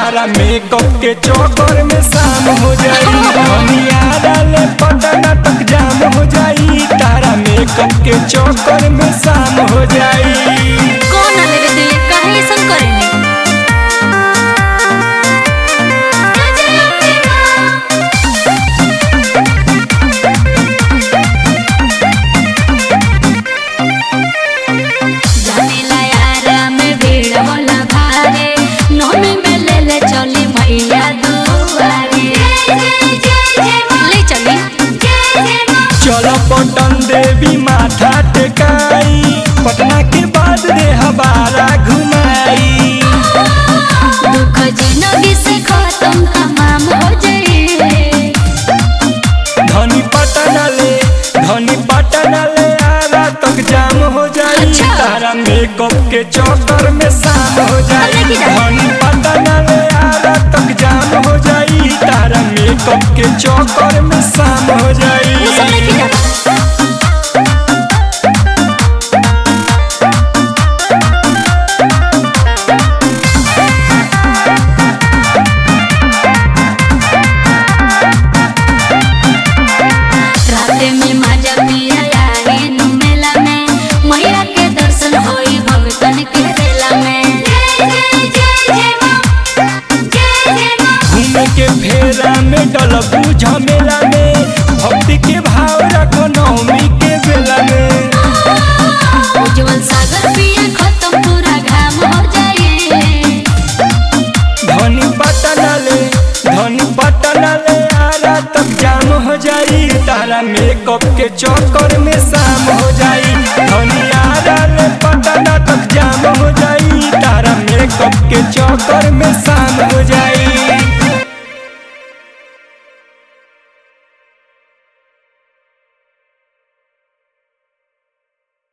तारा makeup के चौकर में शाम हो जाई दुनिया डाले पटना तक जाम हो जाई तारा मेकअप के चौकर में शाम हो जाई कौन ना लेवे दिले काहे ऐसन करेनी जानेला यारा में भीड़ होला भारे नौमी में ले ले चली मैया दुआरे ले चली चलो पटन देवी माथा टेकाई पटना के बाद रे हमारा घुमाई दुख जिंदगी से खत्म तमाम हो जाए धनी पटना ले धनी पटना ले आरा तक जाम हो जाई अच्छा। तारा मेकअप के चौकर में शाम हो जाई अरे की जाए। धनी पटना ले आरा तक जाम हो जाई तारा मेकअप के चौकर में शाम हो जाई वो सब लेके जाना राते में माजा पिया आए नु मेला में मैया के दर्शन होई भगतन के रेला में घूमे के फेरा में डलबू झमेला में भक्ति के भाव रखो नवमी के बेला में उज्जवल सागर पिया खत्म पूरा घाम हो जाए धनी पटना ले धनी पटना ले आरा तक जाम हो जाई तारा मेकअप के चौक